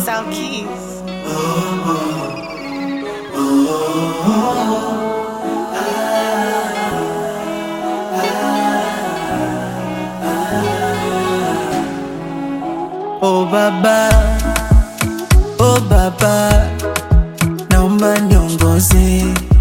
Sound Keys. Oh baba, oh baba, naomba niongoze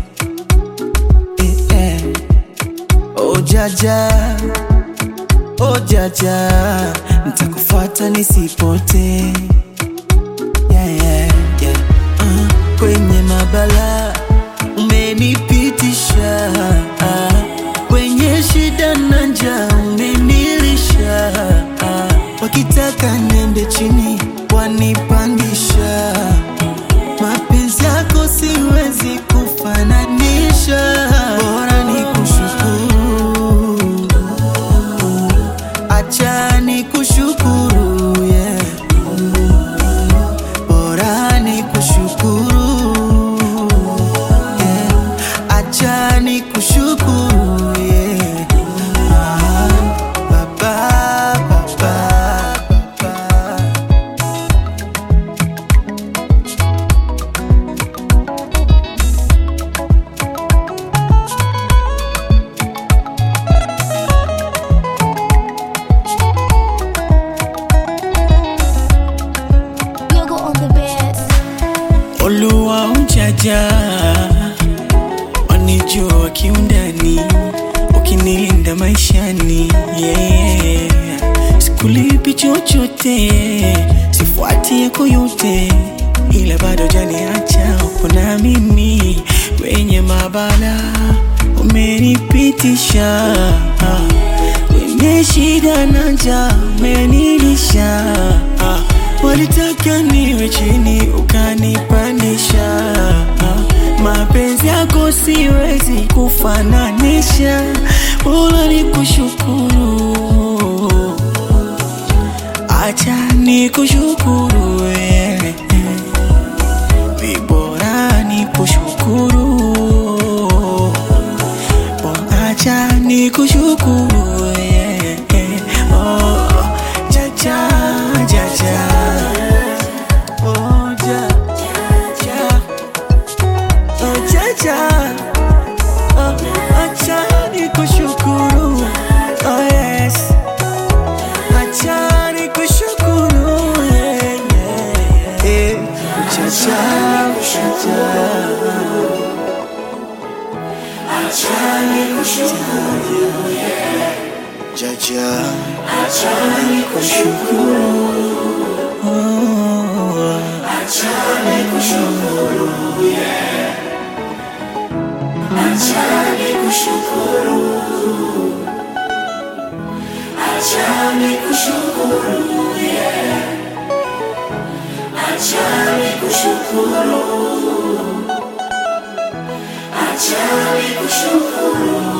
eh, eh. Oh jaja, oh jaja, nitakufuata nisipote yeah, yeah, yeah. Uh, kwenye mabala umenipitisha uh, kwenye shida na njaa umenilisha uh, wakitaka niende chini wanipandisha mapenzi yako siwezi kufananisha bora ni kushukuru acha ni kushukuru yeah. bora ni kushukuru yeah. acha ni kushukuru yeah. ah, baba, baba, baba. Yogo on the bed. Oluwa ujaja wanijua kiundani, ukinilinda maishani yeah. Sikulipi chochote, sifuati yako yote, ila bado janiacha uko na mimi kwenye mabala umenipitisha kwenye shida na njaa umenilisha walitaka niwe chini ukanipandisha mapenzi yako siwezi kufananisha bora ni kushukuru acha ni kushukuru wewe vibora ni kushukuru Bora acha ni kushukuru wewe oh, jaja jaja oh, ja, ja. Oh, jaja oh, acha ni kushukuru oh, yes acha ni kushukuru yeah, yeah, yeah. Eh, jaja jaja Jaja, achani kushukuru, oh, achani kushukuru, yeah. Achani kushukuru, achani kushukuru, yeah. Achani kushukuru, achani kushukuru.